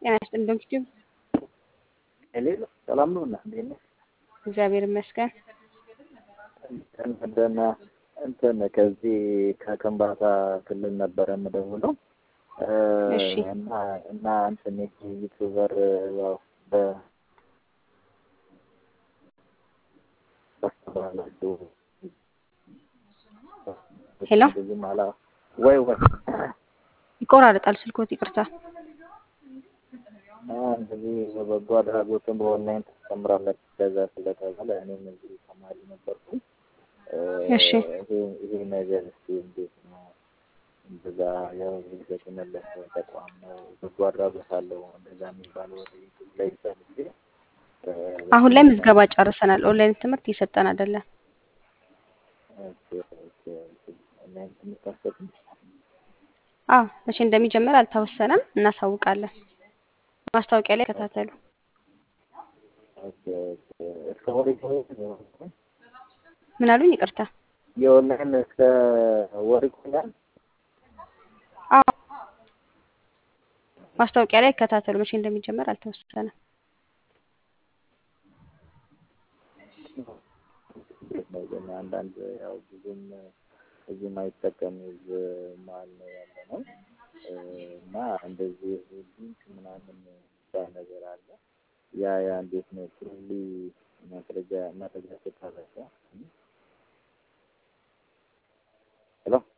ጤና ይስጥልኝ ዶክተር የሌለ ሰላም ነው እና እንዴት ነህ? እግዚአብሔር ይመስገን። እንትን እንትን ከዚህ ከከምባታ ክልል ነበረ የምደውለው እሺ እና እና እንትን ዩቱበር ያው በ ታስተምራላችሁ ሄሎ ብዙም አላ ወይ ወይ ይቆራረጣል ስልኮት፣ ይቅርታ። እንደዚህ በበጎ አድራጎትን በኦንላይን ታስተምራላችሁ ከዛ ስለተባለ እኔም እዚህ ተማሪ ነበርኩ። እሺ ይሄ ይሄ ነገር እስኪ እንዴት ነው? እንደዛ ያው የተመለሰ ተቋም ነው በጎ አድራጎት አለው እንደዛ የሚባለው ወደ ዩቱብ ላይ ፈልጌ አሁን ላይ ምዝገባ ጨርሰናል። ኦንላይን ትምህርት እየሰጠን አይደለም። ኦንላይን ትምህርት አትሰጥም? አዎ መቼ እንደሚጀምር አልተወሰነም፣ እናሳውቃለን። ማስታወቂያ ላይ ከታተሉ። ኦኬ ኦኬ እስከ ወር ይቆያል? ምን አሉኝ? ይቅርታ። የኦንላይን እስከ ወር ይቆያል? አዎ ማስታወቂያ ላይ ከታተሉ። መቼ እንደሚጀምር አልተወሰነም። እንዴት ነው ግን አንዳንድ ያው ብዙም እዚህ ማይጠቀም ህዝብ መሀል ነው ያለ ነው እና እንደዚህ ሊንክ ምናምን የሚባል ነገር አለ። ያ ያ እንዴት ነው ትሩሊ ማስረጃ መረጃ ስታረጋ ሄሎ